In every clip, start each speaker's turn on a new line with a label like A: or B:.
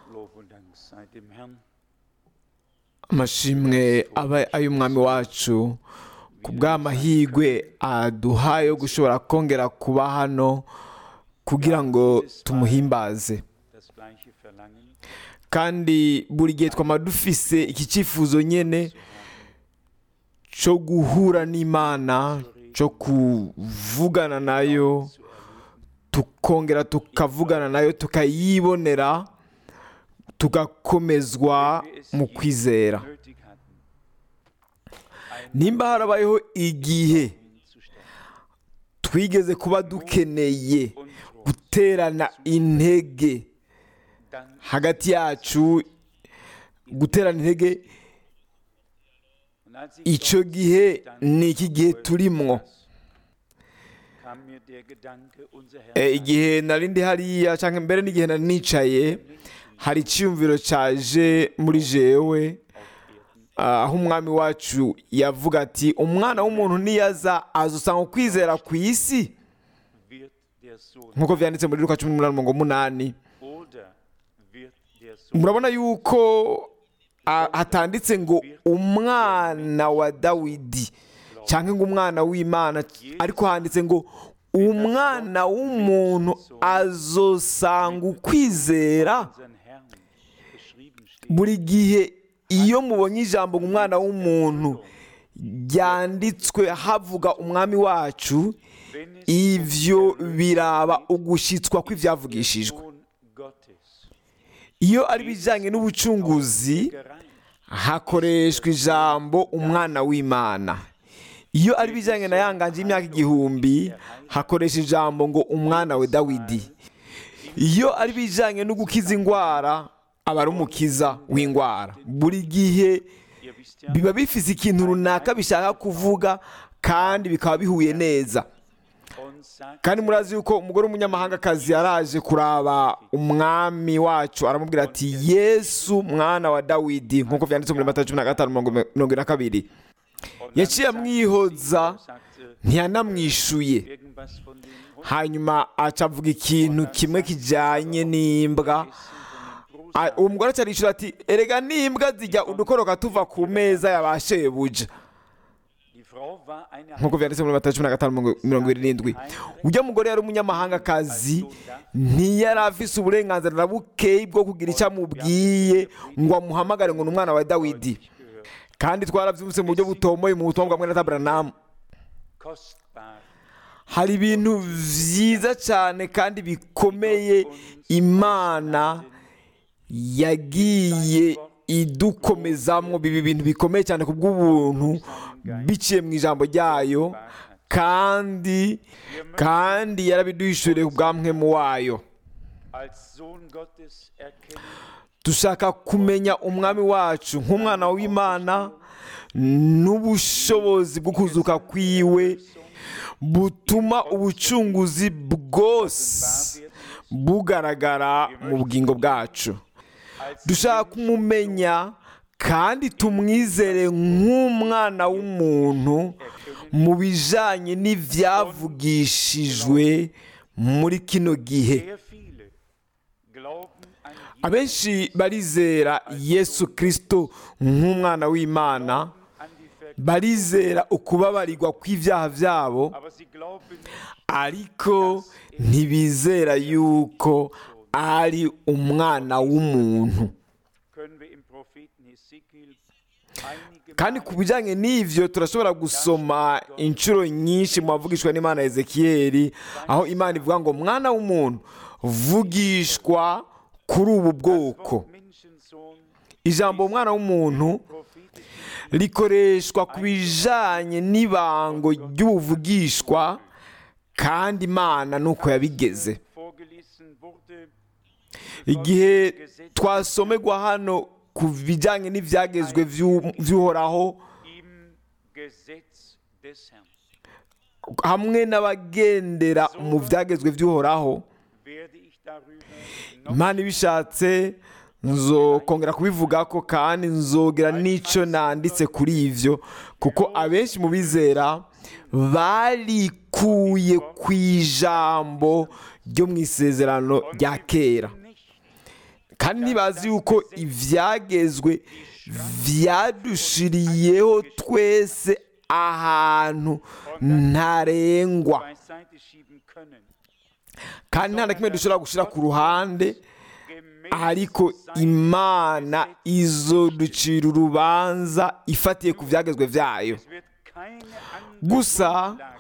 A: Lob und Dank sei dem Herrn.
B: amashimwe aba ay'umwami wacu ku bw'amahirwe aduha yo gushobora kongera kuba hano kugira ngo tumuhimbaze
A: Das gleiche Verlangen
B: kandi buri gihe twama dufise iki cyifuzo nyine cyo guhura n'imana cyo kuvugana nayo tukongera tukavugana nayo tukayibonera tugakomezwa mu kwizera
A: nötig hatten,
B: nimba harabayeho igihe
A: hinzustellen.
B: twigeze kuba dukeneye
A: Und
B: guterana intege
A: dann
B: hagati yacu guterana intege
A: und als ich
B: icyo
A: dort
B: gihe
A: stand,
B: ni iki gihe turimwo
A: kam mir der Gedanke, unser Herr
B: Eh,
A: sagt,
B: igihe nari ndi hariya cyangwa mbere n'igihe nari nicaye hari icyiyumviro cyaje muri jewe
A: auf Erden
B: ah, aho umwami wacu yavuga ati umwana w'umuntu niyaza azusanga ukwizera ku isi
A: wird der Sohn
B: nk'uko byanditse muri luka cumi n'umunani mirongo umunani
A: oder wird der Sohn
B: murabona yuko ah, hatanditse ngo umwana wa dawidi cyangwa ngo umwana w'imana ariko handitse ngo umwana w'umuntu azosanga ukwizera
A: unseren Herrn beschrieben steht,
B: buri gihe iyo mubonye ijambo ngo umwana w'umuntu ryanditswe havuga umwami wacu
A: wenn es
B: ivyo biraba ugushyitswa kw'ibyavugishijwe
A: Sohn Gottes
B: iyo ari ibijyanye n'ubucunguzi
A: gereicht,
B: hakoreshwa ijambo umwana w'imana iyo ari ibijyanye na yanganje y'imyaka igihumbi hakoresha ijambo ngo umwana we dawidi iyo ari ibijyanye no gukiza indwara aba ari umukiza w'indwara buri gihe
A: ihr wisst ja,
B: biba bifite ikintu runaka bishaka kuvuga kandi bikaba bihuye neza
A: und sagt,
B: kandi murazi yuko umugore w'umunyamahangakazi yaraje kuraba umwami wacu aramubwira ati yesu mwana wa dawidi nk'uko byanditse muri mata cumi na gatanu mirongo mirongo ine na kabiri
A: und dann
B: yaciye
A: sagt
B: amwihoza
A: sie, sagte
B: ntiyanamwishuye
A: irgendwas von den Hunden
B: hanyuma aca avuga ikintu kimwe kijyanye n'imbwa Ah, uwo mugore aca arishura ati erega n'imbwa zijya udukoroka tuva ku meza ya ba shebuja
A: Die Frau war eine
B: nk'uko byanditse muri mata cumi na gatanu mirongo- mirongo irindwi ujya mugore yari umunyamahangakazi ntiyari afise uburenganzira na bukeyi bwo kugira icyo amubwiye ngo amuhamagare ngo ni umwana wa dawidi kandi twarabyumvise mu buryo butomoye mu butumwa bwa mwene taburanamu
A: kostbar
B: hari ibintu byiza cyane kandi bikomeye imana yagiye idukomezamwo biba ibintu bikomeye cyane ku bw'ubuntu biciye mu ijambo ryayo kandi kandi yarabiduhishuriye ku bwamwemu wayo
A: als Sohn Gottes erkennen
B: dushaka kumenya umwami wacu nk'umwana w'imana n'ubushobozi bwo kuzuka kwiwe butuma ubucunguzi bwose bugaragara mu bugingo bwacu dushaka kumumenya kandi tumwizere nk'umwana w'umuntu mu bijyanye n'ibyavugishijwe muri kino gihe
A: sehr viele glauben an
B: abenshi barizera yesu kirisito nk'umwana w'imana
A: an die Ver
B: barizera ukubabarirwa kw'ibyaha byabo
A: aber sie glauben
B: ariko ntibizera yuko ari umwana w'umuntu
A: können wir im Propheten Hesekiel einige
B: kandi
A: Male
B: ku bijyanye n'ibyo turashobora gusoma inshuro nyinshi mu bavugishwa n'imana ya ezekiyeli aho imana ivuga ngo mwana w'umuntu vugishwa kuri ubu bwoko
A: Wort Menschensohn
B: ijambo umwana w'umuntu
A: prophetisch
B: rikoreshwa ku bijyanye n'ibango ry'ubuvugishwa kandi imana ni uko yabigeze
A: vorgelesen wurde
B: igihe twasomerwa hano ku bijyanye n'ibyagezwe by'u- by'uhoraho
A: im Gesetz des Herrn
B: hamwe n'abagendera mu byagezwe by'uhoraho
A: werde ich darüber noch
B: imana ibishatse nzokongera kubivuga ko kandi nzogera n'icyo nanditse kuri ibyo kuko abenshi mu bizera barikuye ku ijambo ryo mu isezerano rya kera
A: nicht
B: kandi ntibazi yuko ibyagezwe byadushiriyeho twese ahantu ntarengwa
A: beiseite schieben können.
B: kandi nta na kimwe dushobora gushyira ku ruhande ariko imana izoducira urubanza ifatiye ku byagezwe byayo
A: Es wird keine andere
B: gusa
A: Grundlage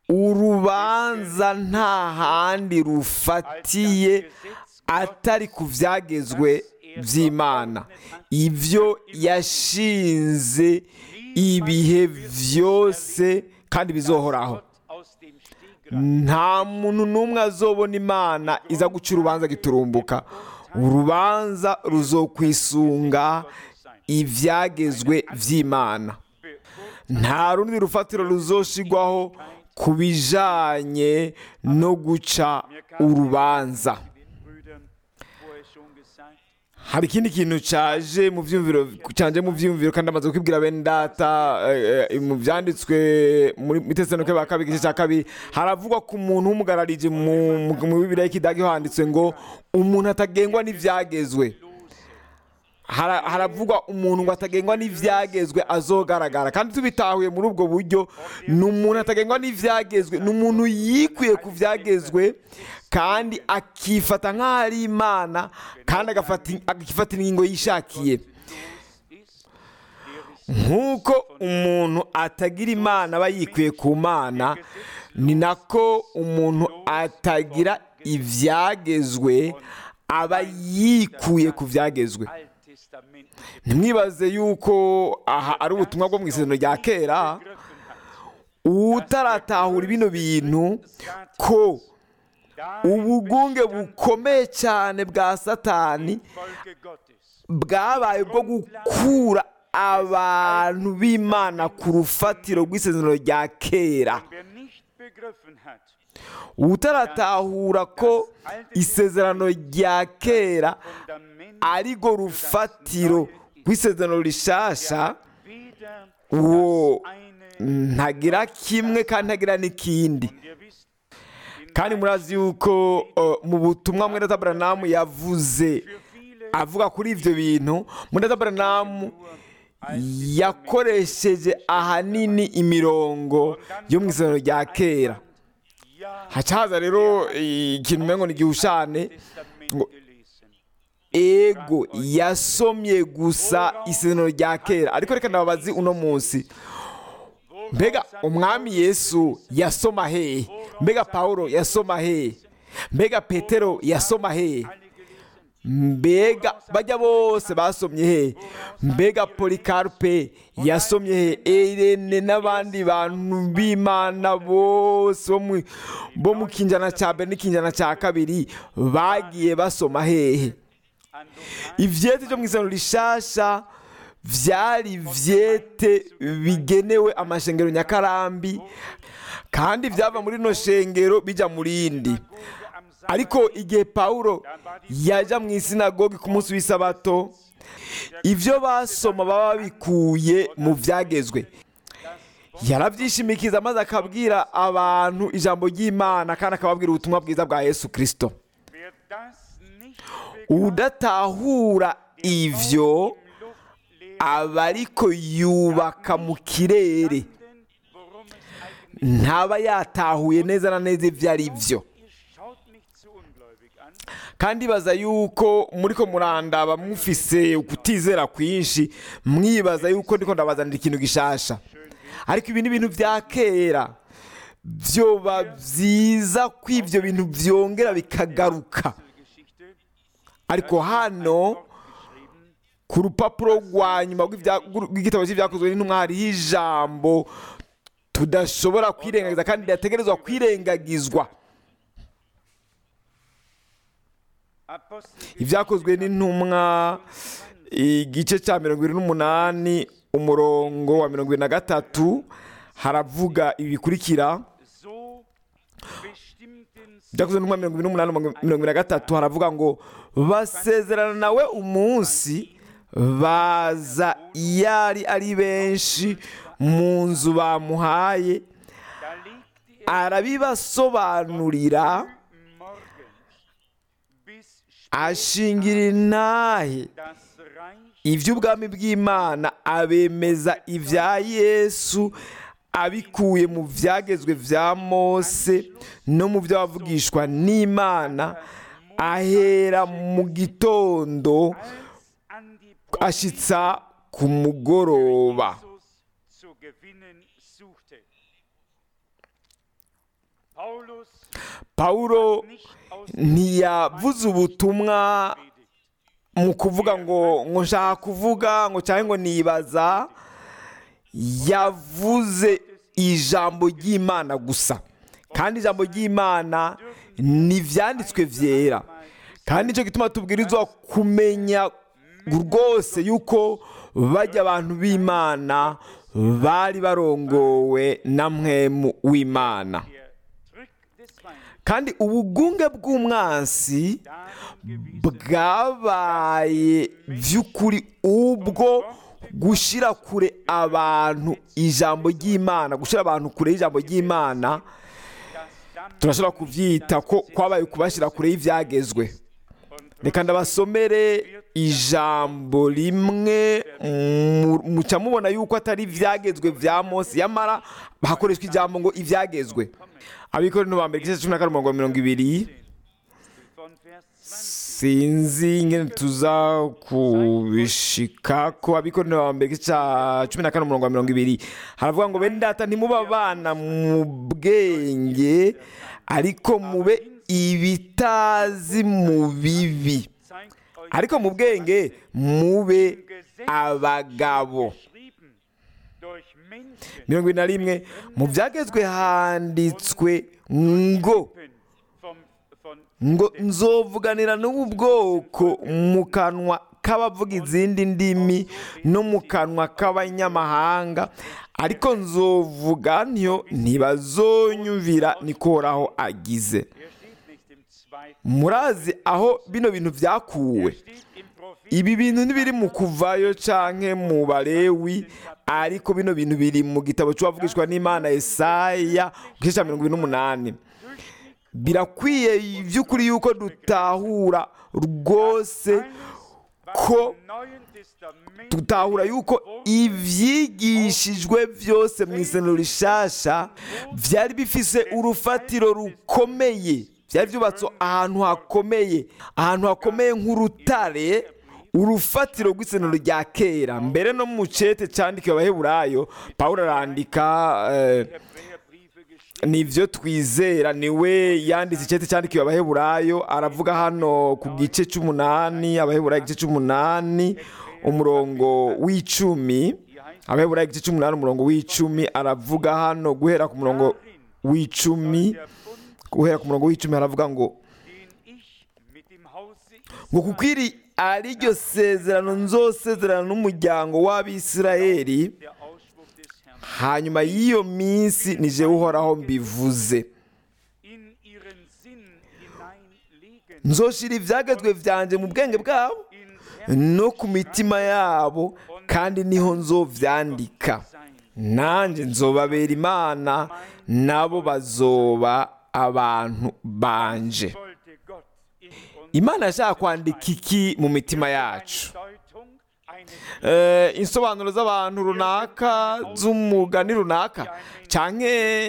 B: urubanza nta handi rufatiye atari ku byagezwe by'imana ibyo yashinze ibihe byose kandi bizohoraho
A: Gott aus dem Stegreif
B: nta muntu n'umwe azobona imana iza guca urubanza giturumbuka urubanza ruzokwisunga ibyagezwe by'imana nta rundi rufatiro ruzoshigwaho ku bijanye no guca urubanza
A: den Brüdern vorher schon gesagt.
B: hari ikindi kintu cyaje mu byumviro cyaje mu byumviro kandi amaze kwibwira bene data eh, eh, mu byanditswe muri muri Tesalonika ba kabiri igice cya kabiri haravugwa ku muntu w'umugararije mu mu- mu bibiriya y'ikidage handitswe ngo umuntu atagengwa n'ibyagezwe Hara- haravugwa umuntu ngo atagengwa n'ibyagezwe azogaragara kandi tubitahuye muri ubwo buryo ni umuntu atagengwa n'ibyagezwe ni umuntu yikuye ku byagezwe kandi akifata nk'aho ari imana kandi agafata agafata ingingo yishakiye
A: Ist, der ist
B: nk'uko umuntu atagira imana aba yikuye ku mana ni nako umuntu atagira ibyagezwe aba yikuye ku byagezwe
A: Alttestament
B: ntimwibaze yuko aha ari ubutumwa bwo mu isezerano rya kera utaratahura bino bintu ko ubugunge bukomeye cyane bwa satani
A: Folge Gottes.
B: bwabaye bwo gukura abantu b'imana ku rufatiro rw'isezerano rya kera
A: Wer nicht begriffen hat,
B: utaratahura ko isezerano rya kera
A: Fundament
B: arirwo rufatiro rw'isezerano rishasha
A: weder
B: uwo
A: eine,
B: ntagira kimwe kandi ntagira n'ikindi
A: ihr wisst, in
B: kandi murazi yuko uh, mu butumwa mwene taburanamu yavuze
A: für viele
B: avuga kuri ibyo bintu mwene taburanamu yakoresheje ahanini imirongo yo mu isezerano rya kera
A: ja
B: haca haza rero ikintu umengo ni igihushane
A: Testament
B: ngo-
A: gelesen.
B: ego yasomye gusa isezerano rya kera ariko reka ndababazi uno munsi mbega umwami yesu yasoma hehe mbega pawulo yasoma hehe mbega petero yasoma hehe mbega bajya bose basomye he mbega polikarupe yasomye he irene n'abandi bantu b'imana bose bo mu- bo mu kinjana cya mbere n'ikinjana cya kabiri bagiye basoma hehe ivyete byo mu isano rishasha vyari ivyete bigenewe amashengero nyakarambi kandi vyava muri rino shengero bija mu rindi ariko igihe pawulo yaja mu isinagogi ku munsi w'isabato ibyo basoma baba babikuye mu byagezwe yarabyishimikiza maze akabwira abantu ijambo ry'imana kandi akababwira ubutumwa bwiza bwa yesu kirisito
A: Wer das nicht
B: udatahura ivyo aba ariko yubaka mu kirere
A: begreifen, worum es eigentlich
B: ntaba yatahuye neza na neza ibyo ari byo
A: Ihr schaut mich zu ungläubig an.
B: kandi baza yuko muri ko murandaba mufise ukutizera kwinshi mwibaza yuko ndiko ndabazanira ikintu gishasha ariko ibi ni ibintu bya kera byoba byiza ko ibyo bintu byongera bikagaruka
A: Geschichte
B: ariko hano
A: geschrieben,
B: ku rupapuro rwa nyuma rw'ibya- rw'igitabo cy'ibyakozwe n'intumwa hariho ijambo tudashobora kwirengagiza kandi ridategerezwa kwirengagizwa
A: Apostel
B: ibyakozwe n'intumwa igice cya mirongo irindwi n'umunani umurongo wa mirongo irindwi na gatatu haravuga ibi bikurikira
A: so bestimmten
B: ibyakozwe n'intumwa mirongo irindwi n'umunani mirongo irindwi na gatatu haravuga ngo basezerana nawe umunsi baza yari ari benshi mu nzu bamuhaye
A: da legte er
B: arabibasobanurira
A: morgens bis
B: ashingira intahe
A: das Reich
B: iby'ubwami bw'imana abemeza ibya yesu abikuye mu byagezwe bya mose no mu byo bavugishwa n'imana ahera mu gitondo
A: als an die
B: ashyitsa ku mugoroba
A: Jesus zu gewinnen suchte. Paulus
B: pawulo
A: nicht aus
B: ntiyavuze ubutumwa
A: predigt.
B: mu kuvuga ngo ngo nshaka kuvuga ngo cyangwa ngo nibaza yavuze ijambo ry'imana gusa kandi ijambo ry'imana ni ibyanditswe byera kandi nicyo gituma tubwirizwa kumenya rwose yuko bajya abantu b'imana bari barongowe na mwemu w'imana
A: Der Trick des Feindes
B: kandi ubugunge bw'umwansi
A: darum
B: bwabaye by'ukuri ubwo gushyira kure abantu ijambo ry'imana gushyira abantu kure y'ijambo ry'imana turashobora kubyita ko kwabaye kubashyira kure y'ibyagezwe reka ndabasomere ijambo rimwe mu- muca mubona yuko atari ibyagezwe bya mose yamara hakoreshwa ijambo ngo ibyagezwe abikorera ba mbere igice cumi na kane umurongo wa mirongo ibiri
A: von Vers 20
B: sinzi ingene tuza kubishika ko abikorera ba mbere igice cya cumi na kane umurongo wa mirongo ibiri haravuga ngo bene data ntimuba abana mu bwenge ariko mube ibitazi mu bibi
A: zeigt euch
B: ariko mu bwenge mube
A: im Gesetz
B: abagabo
A: geschrieben durch Menschen
B: mirongo ine na rimwe mu byagezwe handitswe ngo
A: vom, von
B: ngo nzovuganira n'ubu bwoko mu kanwa k'abavuga izindi ndimi no mu kanwa k'abanyamahanga ariko nzovuga ntyo ntibazonyumvira nikoraho agize
A: er steht nicht im zweiten
B: murazi aho bino bintu byakuwe
A: steht im Prophet
B: ibi bintu ntibiri mu kuvayo canke mu balewi ariko bino bintu biri mu gitabo cy'uwavugishwa n'imana Yesaya ku gice cya mirongo ibiri n'umunani birakwiye by'ukuri yuko dutahura rwose ko
A: im Neuen Testament
B: dutahura yuko ibyigishijwe byose mu isomero rishasha byari bifise urufatiro rukomeye byari byubatse ahantu hakomeye ahantu hakomeye nk'urutare urufatiro rw'isomero rya kera mbere no mu cete cyandikiwe abaheburayo pawulo arandika eh,
A: Hebräerbriefe geschrieben
B: nibyo twizera niwe yanditse icyete cyandikiwe abaheburayo aravuga hano ku gice cy'umunani abaheburayo igice cy'umunani umurongo w'icumi abaheburayo igice cy'umunani umurongo w'icumi aravuga hano guhera ku murongo w'icumi
A: der Bund,
B: guhera ku murongo w'icumi haravuga ngo
A: den ich mit dem Hause
B: ngo kuko iri ari ryo sezerano nzosezerana n'umuryango w'abisirayeli
A: der Ausspruch des Herrn
B: hanyuma y'iyo minsi nije uhoraho mbivuze
A: in ihren Sinn hineinlegen,
B: nzoshira ibyagezwe byanjye mu bwenge bwabo
A: ins
B: no ku mitima yabo kandi niho nzovyandika
A: sein.
B: nanjye nzobabera imana nabo bazoba abantu banje
A: Wollte Gott in uns
B: imana yashaka kwandika iki mu mitima yacu
A: Deutung, eine
B: Eh, insobanuro z'abantu runaka z'umugani runaka cyangwa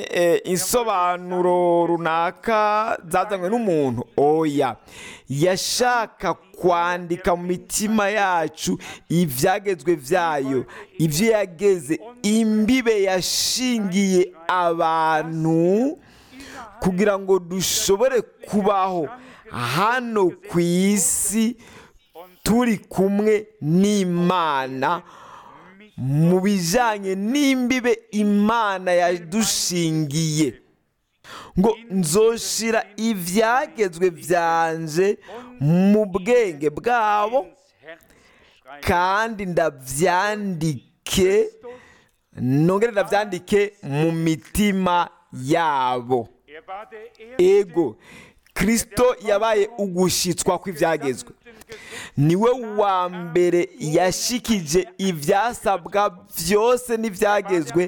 B: insobanuro runaka zazanywe n'umuntu oya yashaka kwandika mu mitima yacu ibyagezwe byayo ibyo yageze imbibe yashingiye abantu kugira ngo dushobore kubaho hano ku isi turi kumwe n'imana mu bijyanye n'imbibe imana yadushingiye ngo nzoshira ibyagezwe byanje mu bwenge bwabo
A: ins Herz schreiben.
B: kandi ndabyandike nongere ndabyandike mu mitima yabo
A: Er war der erste
B: ego kirisito yabaye ugushyitswa kw'ibyagezwe niwe wa mbere yashikije ibyasabwa byose n'ibyagezwe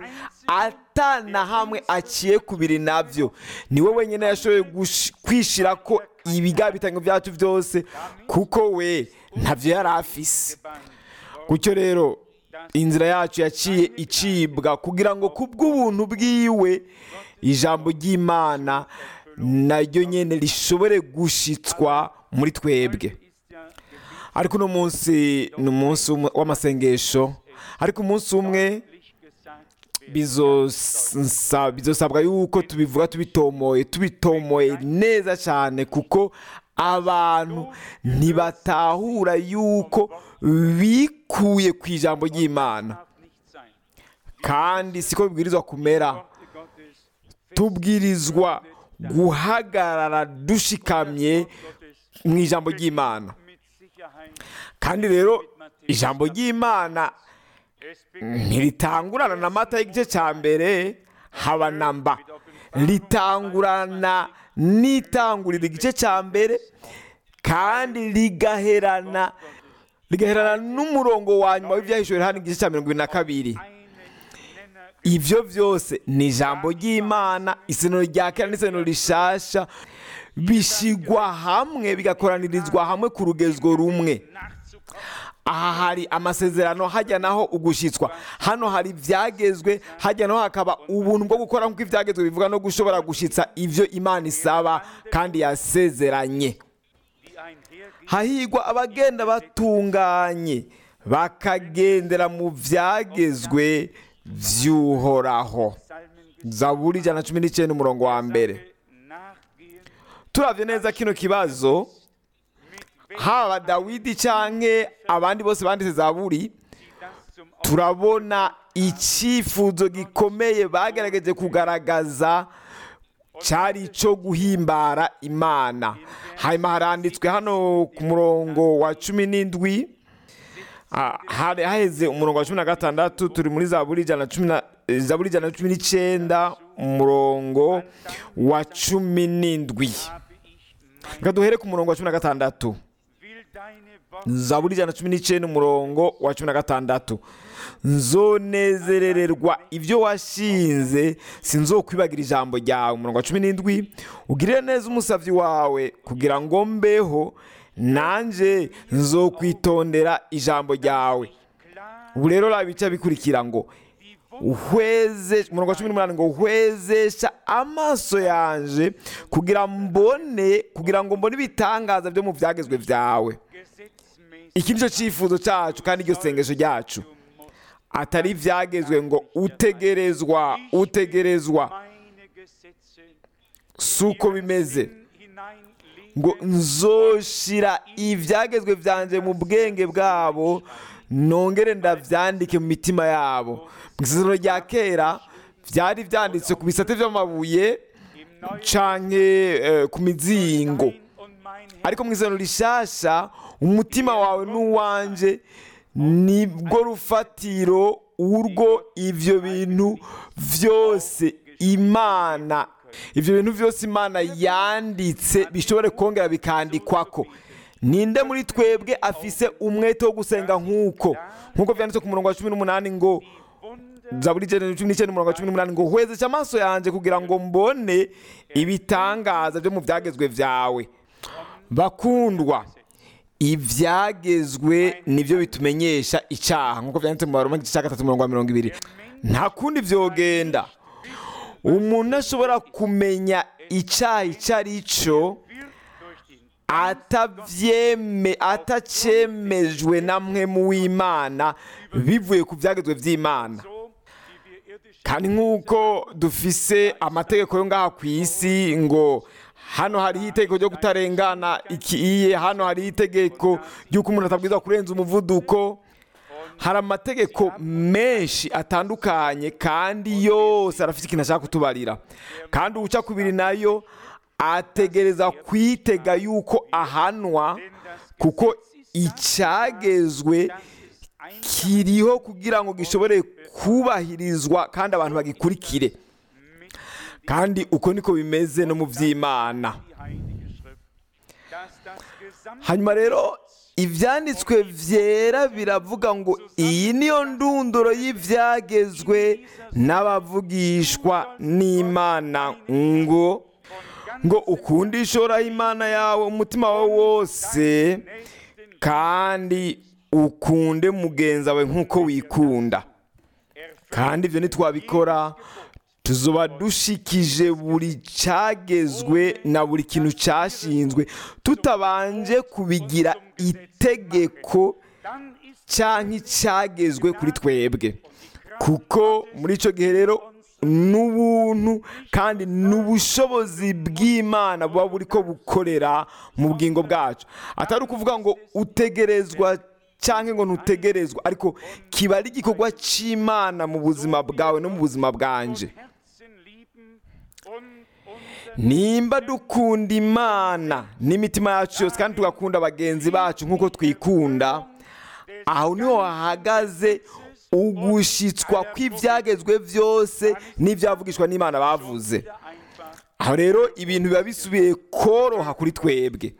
B: atana hamwe aciye kubiri nabyo niwe wenyine yashoboye gush- kwishira ko ibigabitanyo byacu byose kuko we ntabyo yari afise gutyo rero inzira yacu yaciye icibwa kugira ngo ku bw'ubuntu bwiwe ijambo ry'imana naryo nyine rishobore gushitswa muri twebwe ariko uno munsi ni umunsi umwe w'amasengesho ariko umunsi umwe bizosa- bizosabwa yuko tubivuga tubitomoye tubitomoye neza cyane kuko abantu ntibatahura yuko bikuye ku ijambo ry'imana kandi siko bibwirizwa kumera tubwirizwa guhagarara dushikamye mu ijambo ry'imana kandi rero ijambo ry'imana ntiritangurana na mata y'igice cya mbere haba na mba ritangurana n'itangurira igice cya mbere kandi rigaherana rigaherana n'umurongo wa nyuma w'ibyahishuwe hano igice cya mirongo irindwi na kabiri ibyo byose ni ijambo ry'imana iseno rya kera n'iseno rishasha bishigwa hamwe bigakoranirizwa hamwe ku rugezo rumwe aha hari amasezerano hajya naho ugushyitswa hano hari ibyagezwe hajya naho hakaba ubuntu bwo gukora nk'uko ibyagezwe bivuga no gushobora gushyitsa ibyo imana isaba kandi yasezeranye hahigwa abagenda batunganye bakagendera mu byagezwe by'uhoraho zaburi ijana na cumi n'icyenda umurongo wa mbere turabye neza kino kibazo haba dawidi cyangwa abandi bose banditse zaburi turabona icyifuzo gikomeye bagerageje kugaragaza cyari icyo guhimbara imana hanyuma haranditswe hano ku murongo wa cumi n'indwi ah, hari haheze umurongo wa cumi na gatandatu turi muri zaburi ijana na cumi na zaburi ijana na cumi n'icyenda umurongo wa cumi n'indwi reka duhere ku murongo wa cumi na gatandatu zaburi ijana na cumi n'icyenda umurongo wa cumi na gatandatu nzonezerererwa ibyo washinze sinzokwibagira ijambo ryawe umurongo wa cumi n'indwi ugirire neza umusabyi wawe kugira ngo mbeho nanjye nzokwitondera ijambo ryawe ubu rero raba ibice bikurikira ngo uhweze umurongo wa cumi n'umunani ngo uhwezesha amaso yanje kugira mbone kugira ngo mbone ibitangaza byo mu byagezwe byawe iki nicyo cyifuzo cyacu kandi iryo sengesho ryacu atari ibyagezwe ngo utegerezwa utegerezwa si uko bimeze ngo nzoshira ibyagezwe byanjye mu bwenge bwabo nongere ndabyandike mu mitima yabo mu isezerano rya kera byari byanditse ku bisate by'amabuye canke ku mizingo ariko mu isezerano rishasha umutima wawe n'uwanjye nibwo rufatiro urwo ibyo bintu byose imana ibyo bintu byose imana yanditse bishobore kongera bikandikwako ninde muri twebwe afise umwete wo gusenga nk'uko nk'uko byanditse ku murongo wa cumi n'umunani ngo zaburi ijana cumi n'icyenda umurongo wa cumi n'umunani ngo hwezeshe amaso yanjye kugira ngo mbone ibitangaza byo mu byagezwe byawe bakundwa ibyagezwe nibyo bitumenyesha icyaha nk'uko byanditse mu baroma igice cya gatatu umurongo wa mirongo ibiri nta kundi byogenda umuntu ashobora kumenya icyaha icyo ari cyo atabyeme atacyemejwe na mwe mu w'imana bivuye ku byagezwe by'imana kandi nk'uko dufise amategeko yo ngaha ku isi ngo hano hariho itegeko ryo kutarengana ikiye hano hariho itegeko ry'uko umuntu atabwirizwa kurenza umuvuduko hari amategeko menshi atandukanye kandi yose arafite ikintu ashaka kutubarira kandi uwuca kubiri nayo ategereza kwitega yuko ahanwa kuko icyagezwe kiriho kugira ngo gishobore kubahirizwa kandi abantu bagikurikire kandi uko niko bimeze no mu by'imana hanyuma rero ibyanditswe byera biravuga ngo iyi niyo ndunduro y'ibyagezwe n'abavugishwa n'imana ngo ngo ukunde ishoraho imana yawe umutima wawe wose kandi ukunde mugenzi wawe nk'uko wikunda kandi ibyo ntitwabikora tuzoba dushikije buri cyagezwe na buri kintu cyashinzwe tutabanje kubigira itegeko cyangwa icyagezwe kuri twebwe kuko muri icyo gihe rero n'ubuntu kandi n'ubushobozi bw'imana buba buri ko bukorera mu bugingo bwacu atari ukuvuga ngo utegerezwa cyangwa ngo ntutegerezwa ariko kiba ari igikorwa cy'imana mu buzima bwawe no mu buzima bwanje nimba dukunda imana n'imitima yacu yose kandi tugakunda bagenzi bacu nk'uko twikunda aho niho hahagaze ugushyitswa kw'ibyagezwe byose n'ibyavugishwa n'imana bavuze aho rero ibintu biba bisubiye koroha kuri twebwe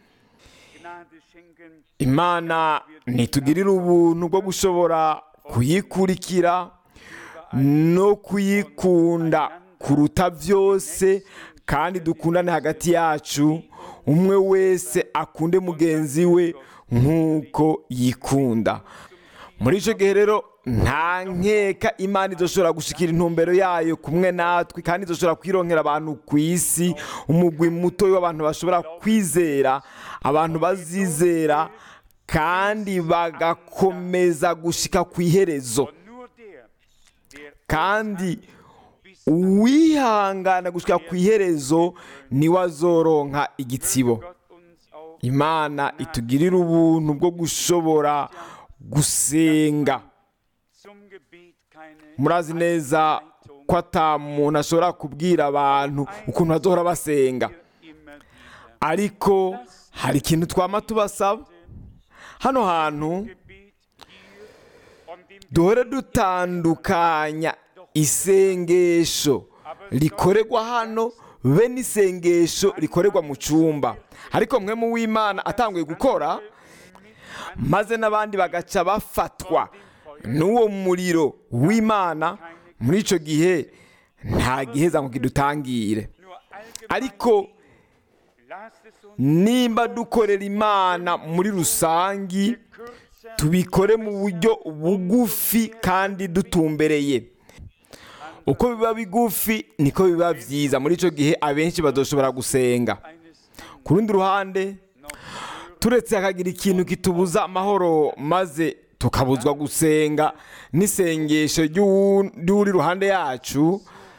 B: imana ntitugirire ubuntu bwo gushobora kuyikurikira no kuyikunda kuruta byose kandi dukundane hagati yacu umwe wese akunde mugenzi we nk'uko yikunda muri icyo gihe rero nta nkeka imana idoshobora gushyikira intumbero yayo kumwe natwe kandi idoshobora kwironkera abantu ku isi umugwi muto w'abantu bashobora kwizera abantu bazizera kandi bagakomeza gushyika ku iherezo kandi uwihangana gushyika ku iherezo niwe azoronka igitsibo imana itugirira ubuntu bwo gushobora gusenga murazi neza ko muntu ashobora kubwira abantu ukuntu bazohora basenga ariko hari ikintu twama tubasaba hano hantu duhore dutandukanya isengesho rikorerwa hano be n'isengesho rikorerwa mu cyumba ariko mwe mu w'imana atanguye gukora maze n'abandi bagaca bafatwa n'uwo muriro w'imana muri icyo gihe nta giheza ngo kidutangire ariko nimba dukorera imana muri rusange tubikore mu buryo bugufi kandi dutumbereye uko biba bigufi niko biba byiza muri icyo gihe abenshi badoshobora gusenga ku rundi ruhande turetse hakagira ikintu kitubuza amahoro maze tukabuzwa gusenga n'isengesho ry'uri ruhande yacu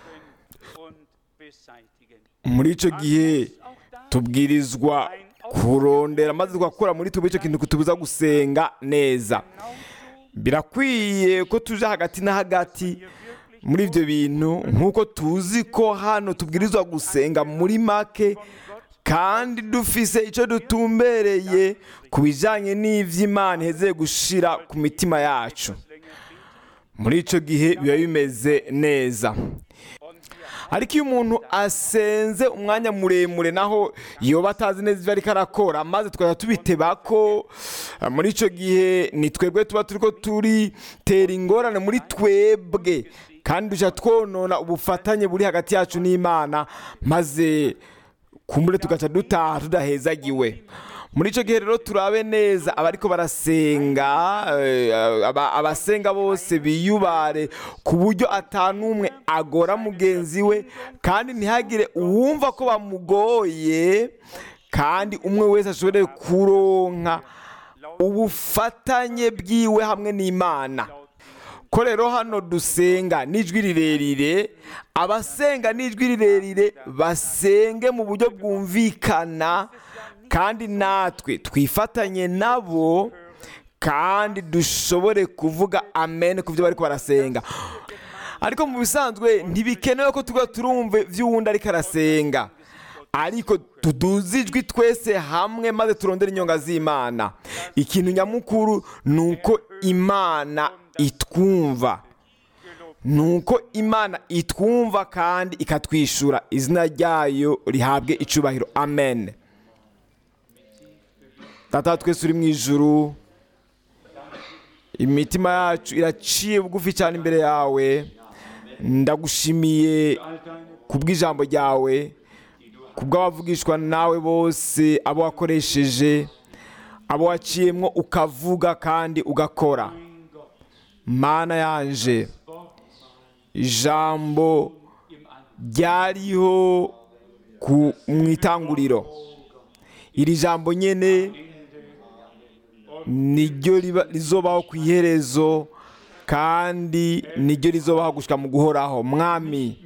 B: muri icyo gihe tubwirizwa kurondera maze tugakora muri tuba icyo kintu kutubuza gusenga neza birakwiye ko tuje hagati na hagati muri ibyo bintu nk'uko tuzi ko hano tubwirizwa gusenga muri make kandi dufise icyo dutumbereye ku bijyanye n'iby'imana iheze gushira ku mitima yacu muri icyo gihe biba bimeze neza ariko iyo umuntu asenze umwanya muremure naho yoba atazi neza ibyo ariko arakora maze tukajya tubiteba ko muri icyo gihe ni twebwe tuba turi ko turitera ingorane muri twebwe kandi tujya twonona ubufatanye buri hagati yacu n'imana maze kumbure tugaca dutaha tudahezagiwe muri icyo gihe rero turabe neza abariko barasenga abasenga bose biyubare ku buryo atanumwe agora mugenzi we kandi ntihagire uwumva ko bamugoye kandi umwe wese ashobore kuronka ubufatanye bwiwe hamwe n'imana ko rero hano dusenga n'ijwi rirerire abasenga n'ijwi rirerire basenge mu buryo bwumvikana kandi natwe twifatanye nabo kandi dushobore kuvuga amen ku byo bari barasenga ariko mu bisanzwe ntibikenewe ko tuba turumve by'uwundi ariko arasenga ariko tuduze ijwi twese hamwe maze turondere inyonga z'imana ikintu nyamukuru ni uko imana itwumva ni uko imana itwumva kandi ikatwishyura izina ryayo rihabwe icubahiro amen tata twese uri mu ijuru imitima yacu iraciye bugufi cyane imbere yawe ndagushimiye ku bw'ijambo ryawe ku bw'abavugishwa nawe bose abo wakoresheje abo waciyemwo ukavuga kandi ugakora mana yanje ijambo ryariho ku mu itanguriro iri jambo nyene niryo riba- rizobaho ku iherezo kandi niryo rizobaho gushika mu guhoraho mwami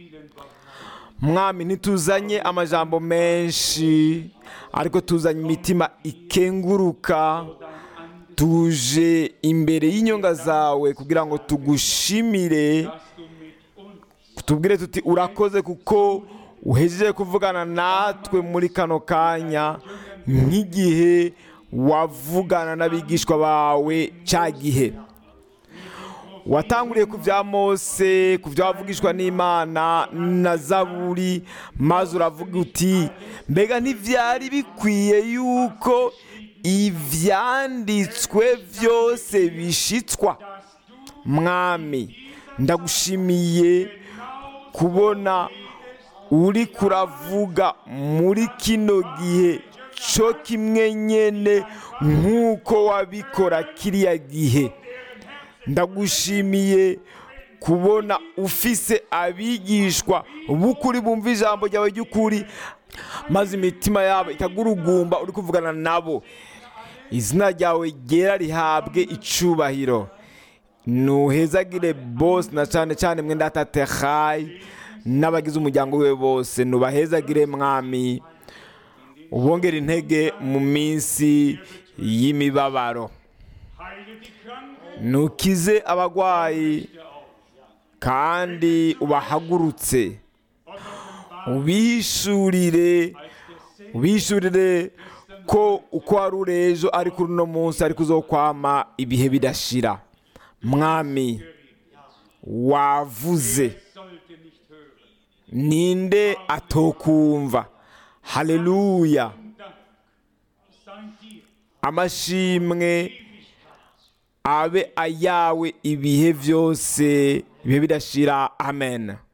B: mwami ntituzanye amajambo menshi ariko tuzanye imitima ikenguruka tuje imbere y'inyonga zawe kugira ngo tugushimire tubwire tuti urakoze kuko uhejeje kuvugana natwe muri kano kanya nk'igihe wavugana n'abigishwa bawe cya gihe watanguriye ku bya mose ku byo wavugishwa n'imana na zaburi maze uravuga uti mbega ntibyari bikwiye yuko ibyanditswe byose bishitswa mwami ndagushimiye kubona uri kuravuga muri kino gihe cyo kimwe nyene nk'uko wabikora kiriya gihe ndagushimiye kubona ufise abigishwa b'ukuri bumva ijambo ryawe ry'ukuri maze imitima yabo ikagurugumba uri kuvugana nabo izina ryawe ryera rihabwe icubahiro nuhezagire bose na cyane cyane mwenda tatehayi n'abagize umuryango we bose nubahezagire mwami ubongera intege mu minsi y'imibabaro nukize abagwayi kandi ubahagurutse ubishurire ubishurire ko uko wari uri ejo ari kuri uno munsi ariko uzokwama ibihe bidashira mwami wavuze ninde atokumva haleluya amashimwe abe ayawe ibihe byose ibihe bidashira amen